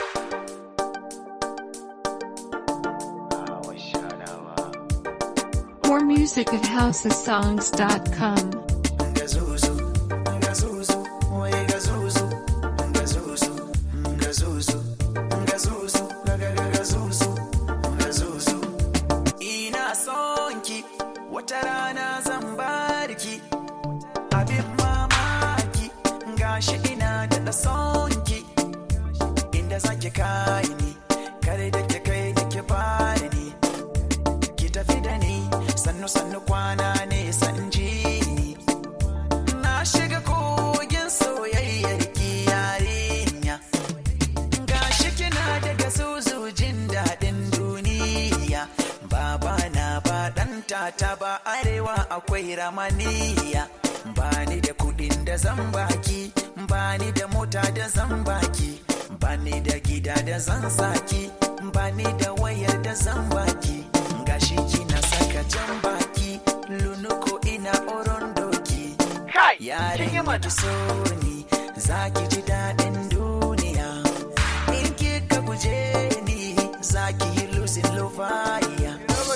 More music at housesongs.com. Gazuzu, gazuzu, wai gazuzu, gazuzu, gazuzu, gazuzu, gaga gazuzu, gazuzu. Ina son ki, wata rana zan barki. Abin mamaki, gashi ina da son ki. Inda zaki kai ni, kare da ke kai da ke bani ni. Ki tafi da ni, sannu sannu kwana ne san ji ni. Na shiga kogin soyayyar ki yarinya Gashi kina daga zuzu jin daɗin duniya Baba na ba ɗan tata ba arewa akwai ramaniya Bani da kuɗin da zan baki Bani da mota da zan baki Bani da gida da zan saki Bani da wayar da zan baki Gashi kina saka jan baki Lunuko ina oron doki Yarin ki so ni za ki ji daɗin duniya. In kika guje ni za ki yi lusin lufaya.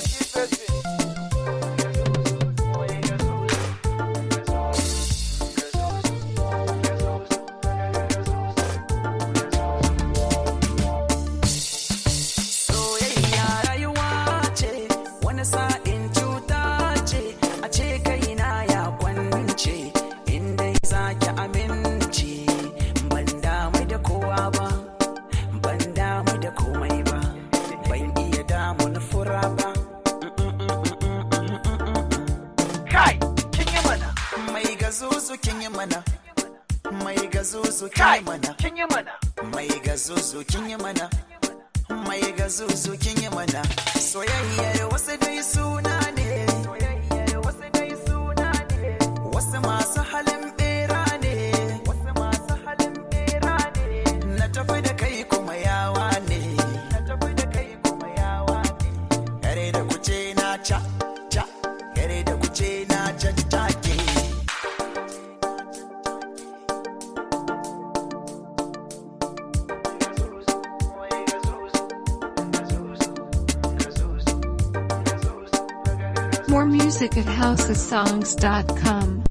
Soyayya rayuwa ce, wani sa'in cuta ce, a ce kaina ya kwance, inda za ki amince. Ban damu da kowa ba, ban damu da komai ba, ban iya damun fura ba. Kai, kin yi mana. Mai gazuzu kin yi mana, mai gazuzu kin Kai, yi mana, kin yi mana. mai gazuzu kin yi mana. Mai gazuzu kin yi mana, soyayyar wasu dai suna ne. Wasu masu halin bera ne. Na tafi da kai kuma yawa ne. Yare da kuce na ca, ca, yare da kuce na caccake. More music at housesongs.com.